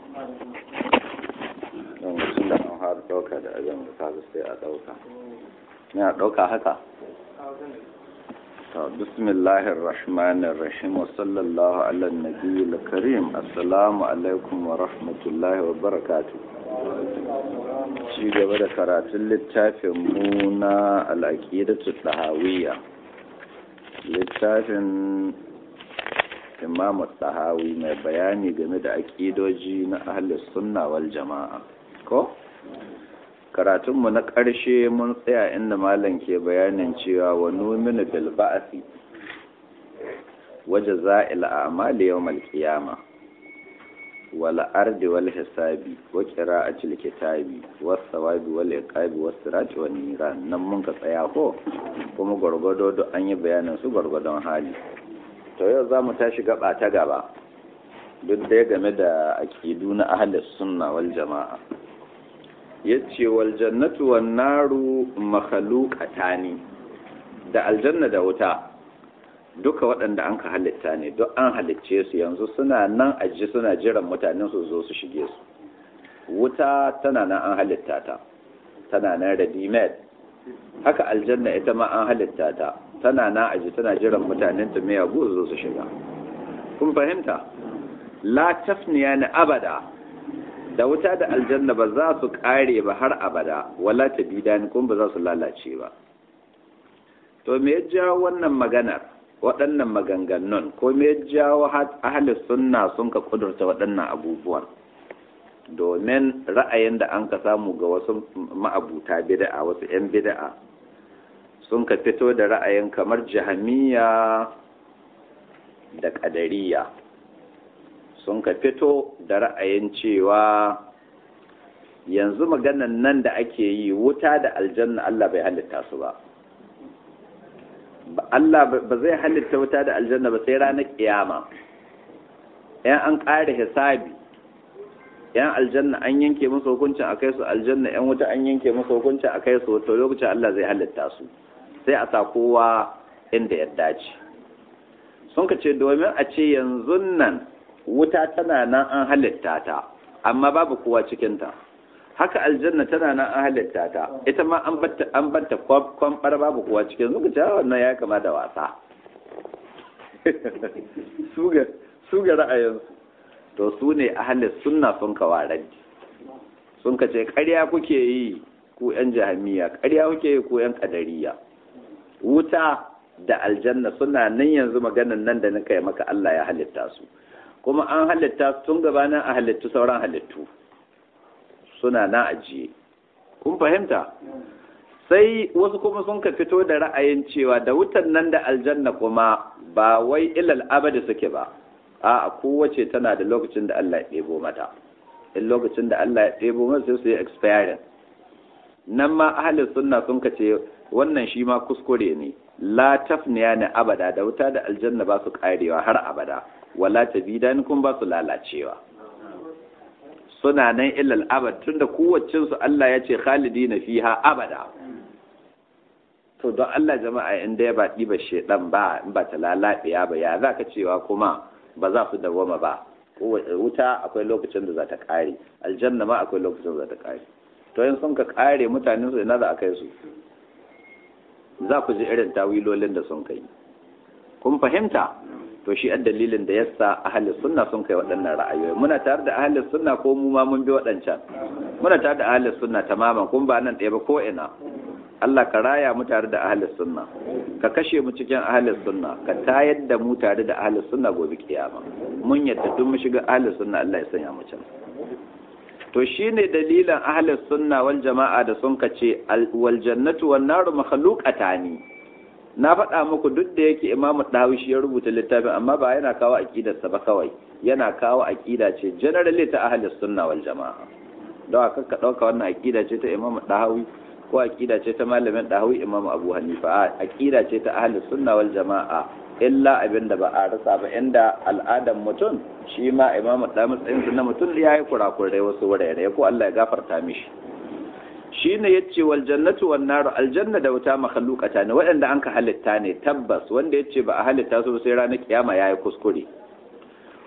don mutum da an har ɗauka da abin da kaga sai a ɗauka ne a ɗauka haka to bismillahir rahmanir rahim wa sallallahu ala nabiyil karim assalamu alaikum wa rahmatullahi wa barakatuh ci gaba da karatun littafin mu na al-aqidatu tahawiyya littafin imamu tahawi mai bayani game da aƙidoji na ahlus sunna wal jama'a ko karatunmu na ƙarshe mun tsaya inda malam ke bayanin cewa wa numinu bil ba'si waje za'il a'mali yawmal qiyama wal ardi wal hisabi wa qira'atil kitabi was sawabi wal iqabi was sirati wan niran nan mun ka tsaya ko kuma gwargwado duk an yi bayanin su gwargwadon hali to yau za mu tashi gaba ta gaba duk da game da aƙidu na ahalis sunna wal jama'a yace wal jannatu wan naru makhluqatani da aljanna da wuta duka waɗanda an ka halitta ne duk an halicce su yanzu suna nan aji suna jiran mutanen su zo su shige su wuta tana nan an halitta ta tana nan ready made haka aljanna ita ma an halitta ta tana na aji tana jiran mutanen ta mai yago zo su shiga kun fahimta la tafniya na abada da wuta da aljanna ba za su kare ba har abada wala ta bidani kun ba za su lalace ba to me ya jawo wannan maganar waɗannan maganganun ko me ya jawo ahli sunna sun ka kudurta waɗannan abubuwan domin ra'ayin da an ka samu ga wasu ma'abuta bid'a wasu 'yan bid'a sun ka fito da ra'ayin kamar jahamiya da ƙadariya sun ka fito da ra'ayin cewa yanzu maganan nan da ake yi wuta da aljanna Allah bai halitta su ba Allah ba zai halitta wuta da aljanna ba sai ranar kiyama yan an ƙare hisabi yan aljanna an yanke musu hukuncin a kai su aljanna yan wuta an yanke musu hukuncin a kai su to lokacin Allah zai halitta su sai a sa kowa inda ya dace sun ka ce domin a ce yanzu nan wuta tana nan an halitta ta amma babu kowa cikinta haka aljanna tana nan an halitta ta ita ma an batta an batta kwamfar babu kowa cikin suka ce wannan ya kama da wasa su ga ra'ayinsu to su ne ahalis sunna sun kawarar sun ka ce ƙarya kuke yi ku 'yan jahamiya ƙarya kuke yi ku 'yan ƙadariya wuta da aljanna suna nan yanzu maganan nan da na kai maka Allah ya halitta su kuma an halitta tun gabanin a halittu sauran halittu suna na ajiye kun fahimta sai wasu kuma sun ka fito da ra'ayin cewa da wutan nan da aljanna kuma ba wai ilal abadi suke ba a kowace tana da lokacin da Allah ya ɗebo mata in lokacin da Allah ya ɗebo mata sai su yi experience nan ma ahalin sunna sun ka ce wannan shi ma kuskure ne la tafniya ne abada da wuta da aljanna ba su karewa har abada wala tabidani kun ba su lalacewa suna nan illal abad tunda kowacin su Allah ya ce khalidina fiha abada to don Allah jama'a in da ya ba ɗiba shedan ba in ba ta lalabiya ba ya zaka cewa kuma ba za su dawama ba wuta akwai lokacin da za ta kare aljanna ma akwai lokacin da za ta kare to yin sun ka kare mutanen su ina za a kai su za ku ji irin tawilolin da sun kai kun fahimta to shi an dalilin da yasa ahalin sunna sun kai waɗannan ra'ayoyi muna tare da ahalin sunna ko mu ma mun bi waɗancan muna tare da ahalin sunna tamaman kun ba nan ɗaya ba ko ina Allah ka raya mu tare da ahalin sunna ka kashe mu cikin ahalin sunna ka tayar da mu tare da ahalin sunna gobe kiyama mun yadda duk mu shiga ahalin sunna Allah ya sanya mu can to shine dalilan ahlus sunna wal jama'a da sun kace wal jannatu wan naru makhluqatani na faɗa muku duk da yake Imam Dawi shi ya rubuta littafin amma ba yana kawo aqidar sa ba kawai yana kawo aqida ce generally ta ahlus sunna wal jama'a don haka ka dauka wannan aqida ce ta Imam Dawi ko aqida ce ta malamin Dawi Imam Abu Hanifa aqida ce ta ahlus sunna wal jama'a illa abin da ba a rasa ba inda al'adar mutum shi ma imamu da matsayinsu na mutum ya yi kurakurai wasu wurare ko Allah ya gafarta mishi shi ne ya ce wal jannatu wan naru aljanna da wuta makhalukata ne waɗanda an ka halitta ne tabbas wanda ya ce ba a halitta su sai ranar kiyama ya yi kuskure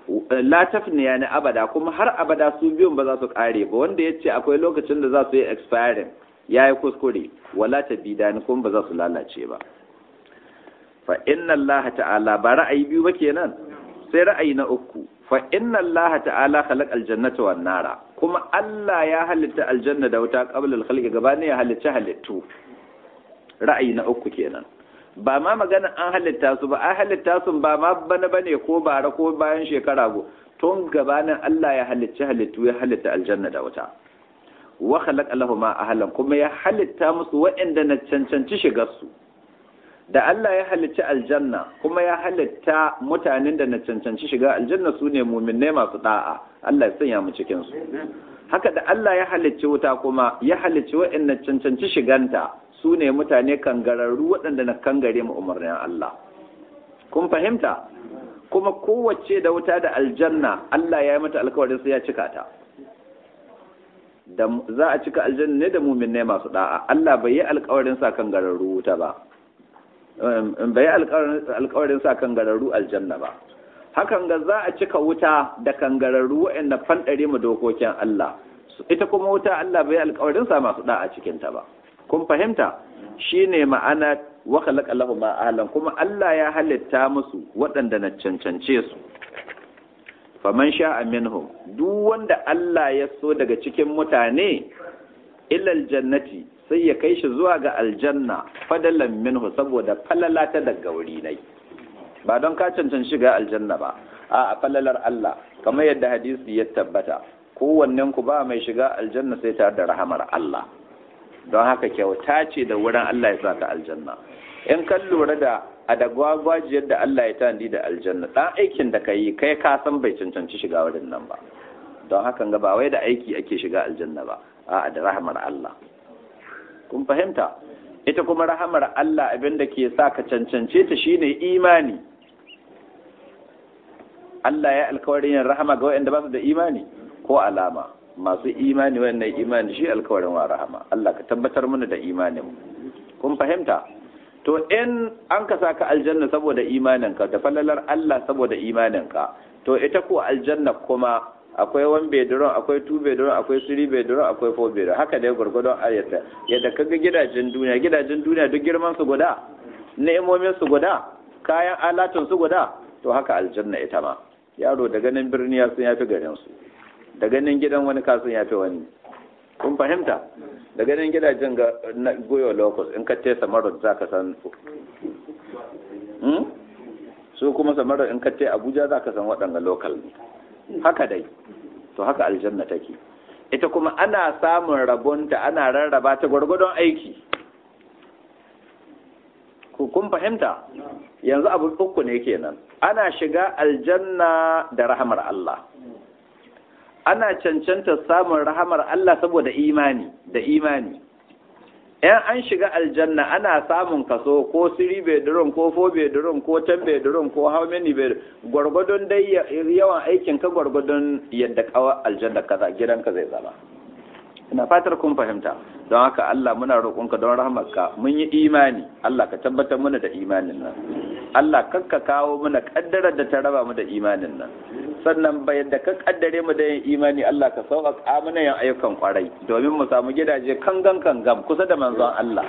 la tafniya ne abada kuma har abada su biyun ba za su kare ba wanda ya ce akwai lokacin da za su yi expiring ya yi kuskure wala ta bida ni kuma ba za su lalace ba fa inna Allah ta'ala ba ra'ayi biyu ba kenan sai ra'ayi na uku fa inna Allah ta'ala khalaq aljannata wan nara kuma Allah ya halitta aljanna da wuta qabla al-khalqi gabanin ya halitta halittu ra'ayi na uku kenan ba ma magana an halitta su ba an halitta su ba ma bana bane ko bara ko bayan shekara go tun gabanin Allah ya halicci halittu ya halitta aljanna da wuta wa khalaqa lahum ahlan kuma ya halitta musu waɗanda na cancanci shigar su da Allah ya halicci aljanna kuma ya halitta mutanen da na cancanci shiga aljanna su ne muminai masu da'a Allah ya sanya mu cikin su haka da Allah ya halicci wuta kuma ya halicci waɗanda cancanci shiganta su ne mutane kangararru waɗanda na kangare mu umarnin Allah kun fahimta kuma kowace da wuta da aljanna Allah ya yi mata alkawarin sai ya cika ta da za a cika aljanna ne da muminai masu da'a Allah bai yi alkawarin sa kangararru wuta ba bai alkawarin sa kan gararru aljanna ba hakan ga za a cika wuta da kangararru waɗanda fanɗare mu dokokin Allah ita kuma wuta Allah bai alkawarin sa masu da'a cikin ta ba kun fahimta shine ma'ana wa khalaqa lahu ma ahlan kuma Allah ya halitta musu waɗanda na cancance su faman sha'a minhum duk wanda Allah ya so daga cikin mutane ilal jannati sai ya kai shi zuwa ga aljanna fadalan minhu saboda falala ta daga wuri nai ba don ka cancan shiga aljanna ba a falalar Allah kamar yadda hadisi ya tabbata kowannen ku ba mai shiga aljanna sai tare da rahamar Allah don haka kyauta ce da wurin Allah ya saka aljanna in kan lura da a da gwagwajiyar da Allah ya tandi da aljanna dan aikin da ka yi kai ka san bai cancanci shiga wurin nan ba don hakan ga ba wai da aiki ake shiga aljanna ba a'a da rahamar Allah kun fahimta ita kuma rahamar Allah abin da ke sa ka cancance ta shine imani Allah ya alkawarin yin rahama ga waɗanda ba su da imani ko alama masu imani wannan imani shi alkawarin wa rahama Allah ka tabbatar mana da imanin kun fahimta to in an ka saka aljanna saboda imaninka da falalar Allah saboda imaninka to ita ko aljanna kuma akwai one bedroom akwai two bedroom akwai three bedroom akwai four bedroom haka dai gurgurdon ayyata yadda kaga gidajen duniya gidajen duniya duk girman su guda ni'imomin su guda kayan alatun su guda to haka aljanna ita ma yaro da ganin birni ya sun yafi garin su da ganin gidan wani kasun yafi wani kun fahimta da ganin gidajen ga goyo locus in ka tesa marot za ka san su kuma samarot in ka te abuja za ka san waɗanga local ne haka dai to haka aljanna take ita kuma ana samun rabonta ana rarraba ta gwargwadon aiki kun fahimta yanzu abu uku ne kenan ana shiga aljanna da rahamar Allah ana cancanta samun rahamar Allah saboda imani da imani ‘yan an shiga aljanna ana samun kaso ko siri bedroom ko fo bedroom ko ten bedroom ko how many bedroom gwargwadon dai yawan aikin ka gwargwadon yadda kawa aljanna kaza gidanka zai zama ina fatar kun fahimta don haka Allah muna roƙonka don rahmarka mun yi imani Allah ka tabbatar mana da imanin nan Allah kakka kawo mana kaddarar da ta raba mu da imanin nan sannan bai da ka kaddare mu da yin imani Allah ka sauƙaƙa mana yin ayyukan kwarai domin mu samu gidaje kangan kangam kusa da manzon Allah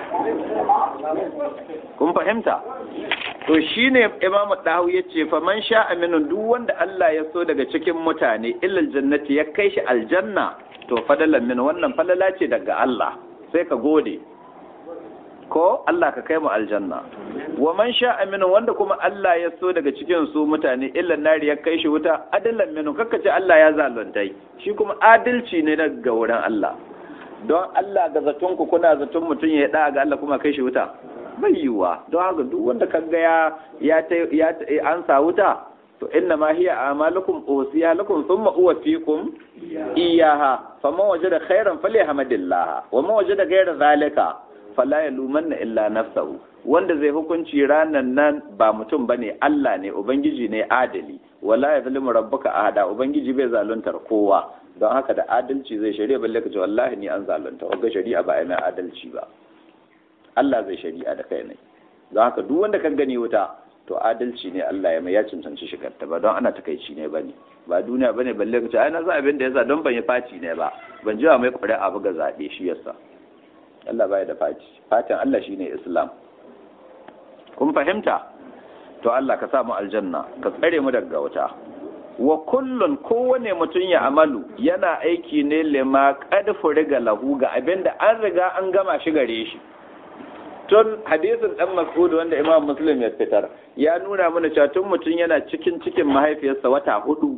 kun fahimta to shine Imam Dahu yace fa man sha aminu duk wanda Allah ya so daga cikin mutane illal jannati ya kai shi aljanna to fadalan min wannan falala ce daga Allah sai ka gode ko Allah ka kai mu aljanna wa man sha aminu wanda kuma Allah ya so daga cikin su mutane illa nari ya kai shi wuta adalan minu kakka ce Allah ya zaluntai shi kuma adalci ne daga wurin Allah don Allah ga zaton ku kuna zaton mutum ya da ga Allah kuma kai shi wuta bai yiwa don haka duk wanda kaga ya ya an sa wuta to inna ma hiya amalukum usiya lakum thumma uwaffikum iyaha faman wajada khairan falyahmadillah wa man wajada ghayra zalika fala yalumanna illa nafsahu wanda zai hukunci ranan nan ba mutum bane Allah ne ubangiji ne adali wala yazlimu rabbuka ahada ubangiji bai zaluntar kowa don haka da adalci zai shari'a balle ka ce wallahi ni an zalunta wagga shari'a ba ai mai adalci ba Allah zai shari'a da kai ne don haka duk wanda kan gani wuta to adalci ne Allah ya mai ya cancanci shigarta ba don ana takaici ne bane ba duniya bane balle ka ce ai na san abin da yasa don ban yi faci ne ba ban jiwa mai ƙuri'a ba ga zaɓe shi yasa Allah baya da faci fatin Allah shine Islam kun fahimta to Allah ka sa mu aljanna ka tsare mu daga wuta wa kullun kowane mutum ya amalu yana aiki ne lima qad furiga lahu ga abinda an riga an gama shi gare shi tun hadisin dan Mas'ud wanda Imam Muslim ya fitar ya nuna mana cewa tun mutum yana cikin cikin mahaifiyarsa wata hudu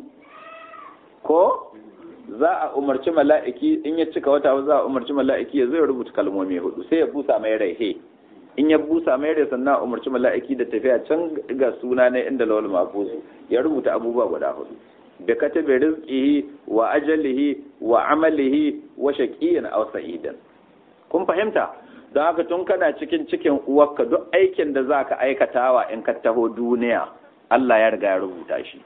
ko za a umarci mala'iki in ya cika wata za a umarci mala'iki ya zai rubuta kalmomi hudu sai ya busa mai rai in ya busa mai rai sannan a umarci mala'iki da tafiya can ga suna na inda lawal mafuzu ya rubuta abubuwa guda hudu da katabe rizqihi wa ajalihi wa amalihi wa shaqiyin aw sa'idan kun fahimta don haka tun kana cikin cikin uwarka duk aikin da zaka aikatawa in ka taho duniya Allah ya riga ya rubuta shi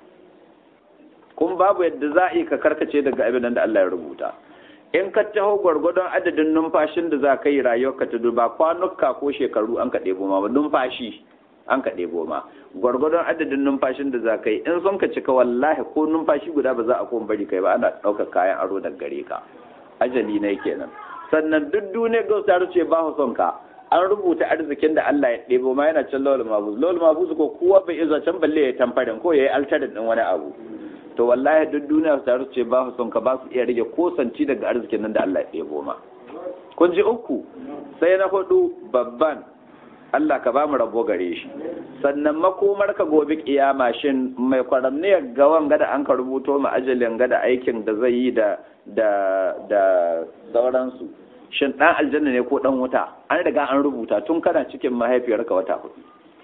kun babu yadda za a yi ka karkace daga abin da Allah ya rubuta in ka taho gwargwadon adadin numfashin da za ka yi rayuwarka ta duba kwanuka ko shekaru an ka ɗebo ma ba numfashi an ka ɗebo ma gwargwadon adadin numfashin da za ka yi in sun ka cika wallahi ko numfashi guda ba za a kuma bari kai ba ana ɗaukar kayan aro daga gare ka ajali ne kenan sannan duk duniyar gausa ce ba son ka an rubuta arzikin da Allah ya ɗebo ma yana can lawal mabuz lawal mabuz ko kowa bai iya can balle ya tamfarin ko ya yi altarin ɗin wani abu to wallahi duk duniya su taru ce ba su son ka ba su iya rage kosanci daga arzikin nan da Allah ya ɗebo ma kun ji uku sai na hudu babban Allah ka ba mu rabo gare shi sannan makomar ka gobe kiyama shin mai kwaramniyar gawan gada an ka rubuto ma ajalin gada aikin da zai yi da da da sauransu shin dan aljanna ne ko dan wuta an riga an rubuta tun kana cikin mahaifiyarka wata hudu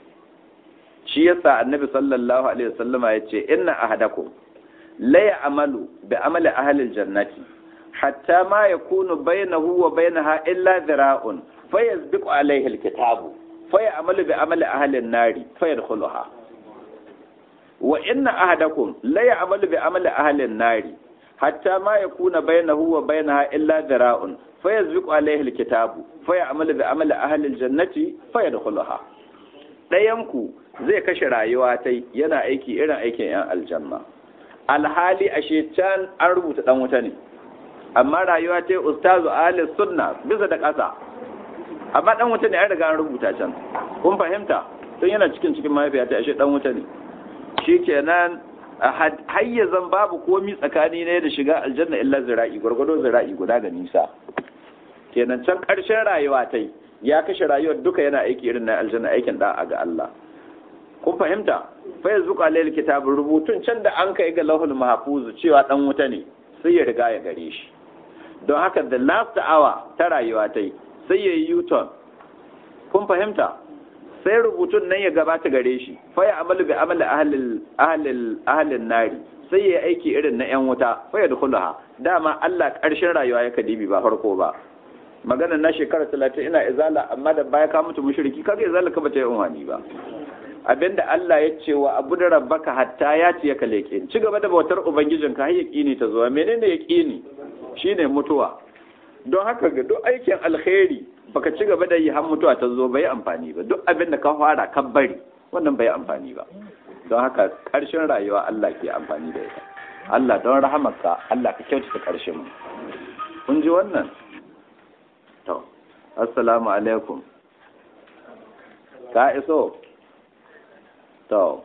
shi yasa annabi sallallahu alaihi wasallama yace inna ahadakum la ya'malu bi amali ahli aljannati hatta ma yakunu bainahu wa bainaha illa dhira'un fayasbiqu alayhi alkitabu fayamalu bi amali ahli an-nari fayadkhuluha wa inna ahadakum la ya'malu bi amali ahli an-nari hatta ma yakuna bainahu wa bainaha illa dhira'un fayasbiqu alayhi alkitabu fayamalu bi amali ahli aljannati fayadkhuluha dayanku zai kashe rayuwa tai yana aiki irin aikin yan aljanna alhali ashe can an rubuta dan wuta ne amma rayuwa ta ustazu ahli sunna bisa da ƙasa amma dan wuta ne an riga an rubuta can kun fahimta tun yana cikin cikin mahaifiya ta ashe dan wuta ne shikenan hayyazan babu komi tsakani ne da shiga aljanna illa zira'i gwargwado zira'i guda ga nisa kenan can ƙarshen rayuwa ta ya kashe rayuwar duka yana aiki irin na aljanna aikin da'a ga Allah kun fahimta fa yanzu qalil kitabun rubutun can da an kai ga lahul mahfuz cewa dan wuta ne sai ya riga ya gare shi don haka the last hour ta rayuwa ta yi sai ya yi u-turn kun fahimta sai rubutun nan ya gabata gare shi fa ya amalu bi amali ahlil ahlin nari sai ya aiki irin na yan wuta fa ya dukhulaha dama Allah karshen rayuwa ya kadibi ba farko ba maganar na shekara talatin ina izala amma da baya ka mutu mushriki kaga izala ka bata yi unwani ba abinda Allah ya ce wa abu da rabbaka hatta ya ce ka leke ci gaba da bautar ubangijin ka har yaqini ta zuwa menene yaqini shine mutuwa don haka ga duk aikin alkhairi baka ci gaba da yi har mutuwa ta zo bai amfani ba duk abin da ka fara ka bari wannan bai amfani ba don haka karshen rayuwa Allah ke amfani da ita Allah don rahamarka Allah ka kyautata karshen mu kun ji wannan to assalamu alaikum ka iso to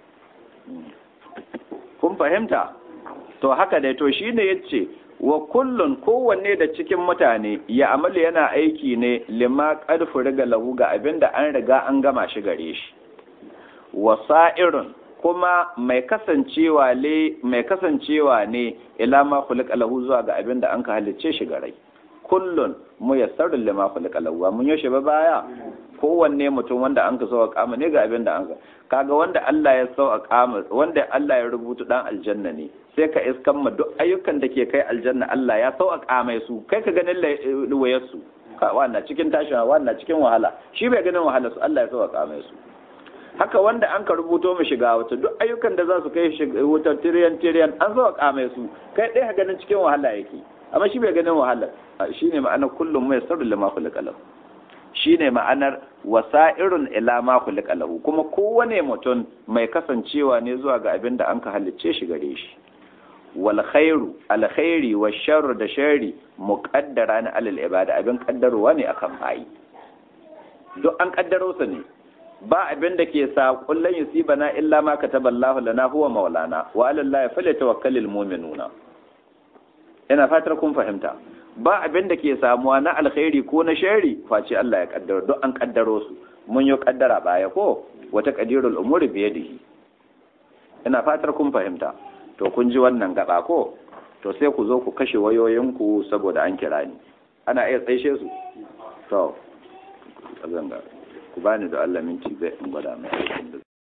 kun fahimta to haka dai to shine yace wa kullun kowanne da cikin mutane ya amalu yana aiki ne lima ƙarfi riga lahu ga abin da an riga an gama shi gare shi wasa'irun kuma mai kasancewa ne mai kasancewa ne ila ma khuliqa lahu zuwa ga abin da an ka halicce shi gare kullun muyassarun lima khuliqa lahu mun yoshe ba baya kowanne mutum wanda an ka sauka kama ne ga abin da an ka kaga wanda Allah ya sauka kama wanda Allah ya rubuta dan aljanna ne sai ka iskan ma duk ayyukan da ke kai aljanna Allah ya sauka kama su kai ka ganin wayar su wannan cikin tashin wannan cikin wahala shi bai ganin wahala su Allah ya sauka kama su haka wanda an ka rubuto mu shiga wata duk ayyukan da za su kai wuta tiriyan tiriyan an sauka kama su kai ɗaya ganin cikin wahala yake amma shi bai ganin wahala shine ma'ana kullum mai sarri lima kullu kalam shine ma'anar wasa'irun ila ma khuliqa lahu kuma kowane mutum mai kasancewa ne zuwa ga abin da an ka halicce shi gare shi wal khairu al khairi wa sharru da sharri muqaddara ne alal ibada abin kaddarowa ne akan bayi duk an kaddaro su ne ba abin da ke sa kullun yusibana illa ma kataballahu lana huwa maulana wa ala allahi falyatawakkalul mu'minuna ina fatar kun fahimta ba abin da ke samuwa na alkhairi ko na shari face Allah ya kaddaro duk an kaddaro su mun yi kaddara baya ko wata qadirul umuri bi yadihi ina fatar kun fahimta to kun ji wannan gaba ko to sai ku zo ku kashe wayoyinku saboda an kira ni ana iya tsaishe su to zanga ku bani da Allah minti zai in gwada mai aikin da